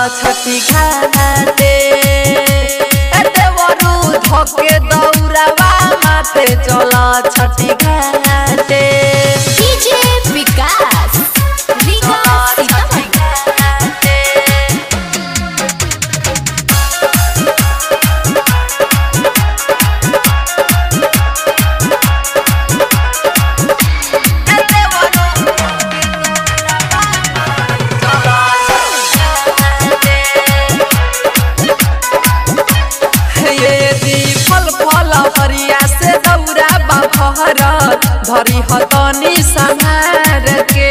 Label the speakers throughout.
Speaker 1: छठी घाटे ए देवरू धके दौरावा माथे चल छठी घाटे
Speaker 2: डीजे विकास विकास सीतामढ़ी
Speaker 1: ये दी फल फल हरिया से दौरा बाहर धरी हतनी संहार के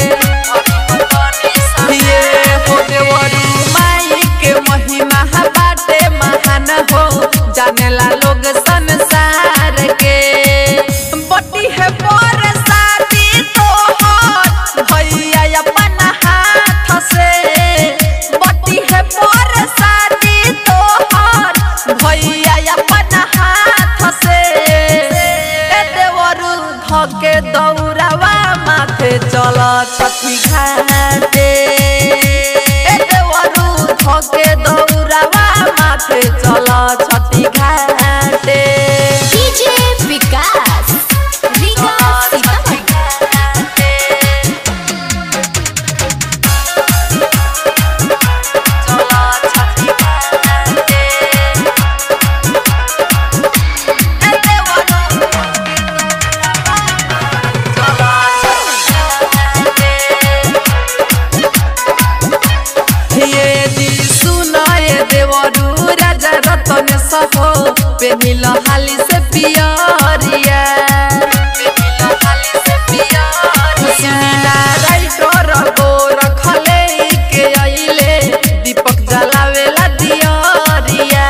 Speaker 1: ये हो देवरू माई के महिमा बाटे महान हो जानेला लोग संसार के बटी है पर शादी तोहर भैया अपन हाथ से बटी है पर शादी तोहर भैया अपन हाथ से ए देवरू धके दौरावा माथे चल छठी घाटे ए देवरू धके दौरावा माथे चल छठी घाटे
Speaker 2: डीजे विकास विकास सीतामढ़ी
Speaker 1: ये दी सुनाए देवरू राजा रतन सहो पेनिल हाली से पियरिया सुनीला राइटर गो रखले के अइले दीपक जलावेला दियरिया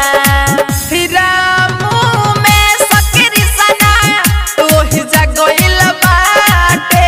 Speaker 1: रामू में सकरी सना ओहि जगइल बाटे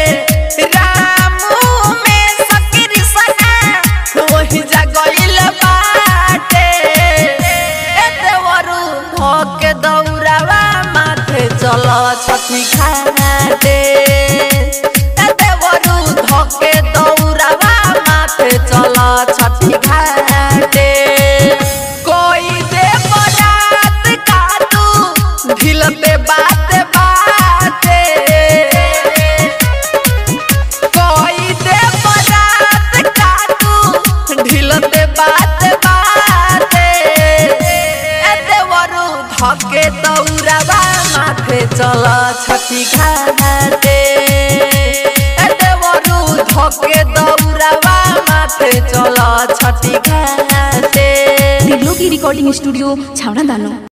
Speaker 1: रामू में सकरी सना ओहि जगइल बाटे ए देवरू धके दौरावा माथे चल छठी घाटे ए देवरू धके दौरावा माथे चल छठी घाटे कोई दे बरात का तू ढिलते बात बाते कोई दे बरात का तू ढिलते बात बाते ए देवरू धके दौरावा माथे चल छठी घाटे ए देवरू धके दौरावा माथे चल छठी घाटे
Speaker 3: दिलों की रिकॉर्डिंग स्टूडियो छावड़ा दानो